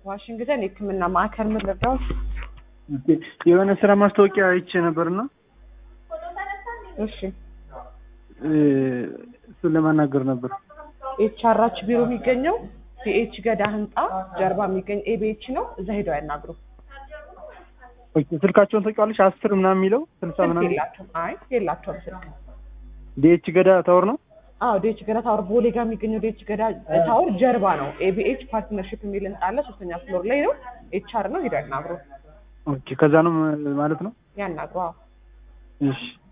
ዋሽንግተን የህክምና ማዕከል ምን ልርዳዎት? ኦኬ፣ የሆነ ስራ ማስታወቂያ አይቼ ነበርና እሺ እ፣ እሱን ለማናገር ነበር። ኤችአራች ቢሮ የሚገኘው ቢኤች ገዳ ህንፃ ጀርባ የሚገኝ ኤቢኤች ነው። እዛ ሄደው ያናግሩ። ኦኬ፣ ስልካቸውን ታውቂዋለሽ? አስር ምናምን የሚለው ስልሳ ስልክ ምናምን የላቸውም። አይ የላቸውም ስልክ። ዲኤች ገዳ ታወር ነው። አዎ ዴች ገዳ ታወር ቦሌ ጋር የሚገኘው ዴች ገዳ ታወር ጀርባ ነው። ኤቢኤች ፓርትነርሽፕ የሚል ህንፃ አለ። ሶስተኛ ፍሎር ላይ ነው። ኤችአር ነው። ሄደው ያናግሩ። ኦኬ፣ ከዛ ነው ማለት ነው። ያናግሩ። አዎ እሺ